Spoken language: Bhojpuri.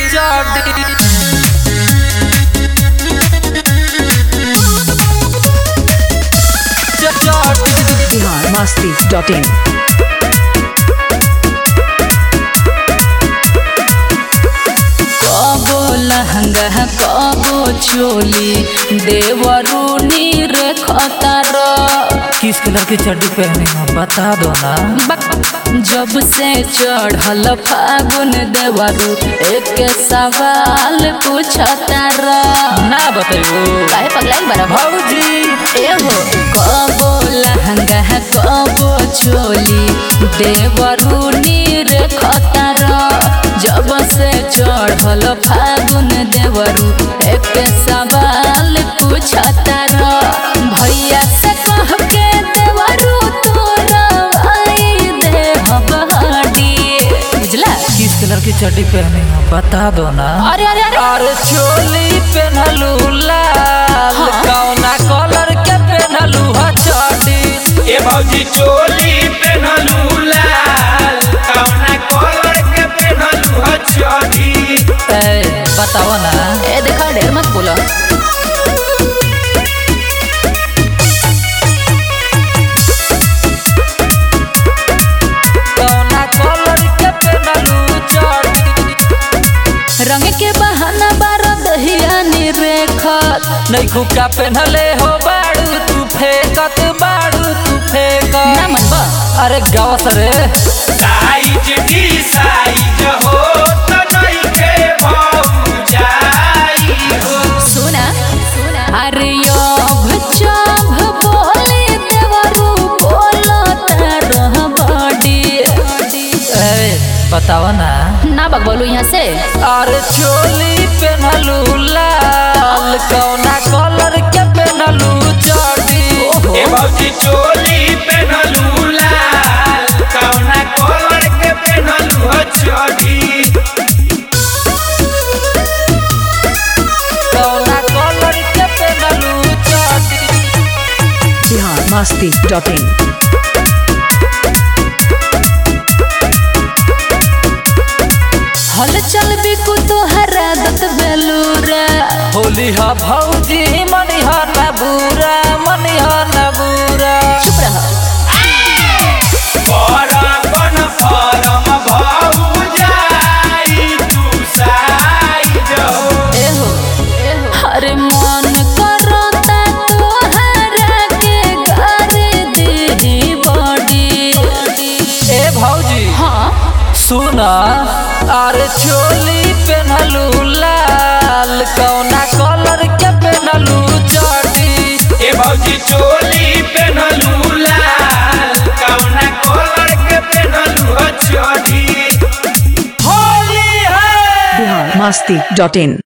चढ़ी चढ़ी बिहार मस्ती डॉट इन कबो लहंगा कबो चोली देवरूनी रे खतर किस कलर की चड्डी पहनी हो बता दो ना जब से चढ़ल फागुन देवरू एक सवाल पूछतर ना बताइयो काहे पगलाइल बड़ा भौजी एहो कबो लहंगा कबो चोली देवरूनी रे खतर जब से चढ़ल फागुन देवरू एक सवाल पूछतर भैया से कह के देवरू तोरा आई दे हबहडी बुझला किस कलर की चड्डी पहनी हो बता दो ना अरे अरे अरे अरे चोली पहनलू लाल हाँ। कौना कलर के पहनलू ह चड्डी ए भौजी चोली पेनहलू लाल कवना कलर के पेनहलू ह चढ़ी ए, बताओ ना ए देखा ढेर मत बोला कौना कलर के पहनलू चड्डी रंग के बहाना बारा दहिया निरेखत नहीं खुका पहनले हो बाड़ू तू फेंकत बाड़ू तू फेंकत ना मन बा अरे गावस रे साइज डी साइज हो त नहीं के भौजाई हो सुना अरे यो भचाभ बोले देवरू बोलत रह बड़ी ए, बताओ ना ना बक बोलू यहाँ से अरे चोली पहनलू लाल कौना कलर के पहनलू चड्डी ए भौजी चोली पेनहलू लाल कवना कलर के पेनहलू ह चढ़ी कौना कलर के पहनलू चड्डी बिहार मस्ती डॉट इन हल चल बिकु तोहरा दत बेलूरा होली हा भौजी मनी हा न बुरा मनी हा न बुरा चुप रह परपन परम भौजाई तू साइज हो एहो अरे मन करता तोहरा के घर दी बड़ी ए भौजी हाँ सुना अरे चोली पहनलू लाल कौना कलर के पहनलू चड्डी ए भौजी चोली पेनहलू लाल कवना कलर के पेनहलू ह चढ़ी होली है बिहार मस्ती डॉट इन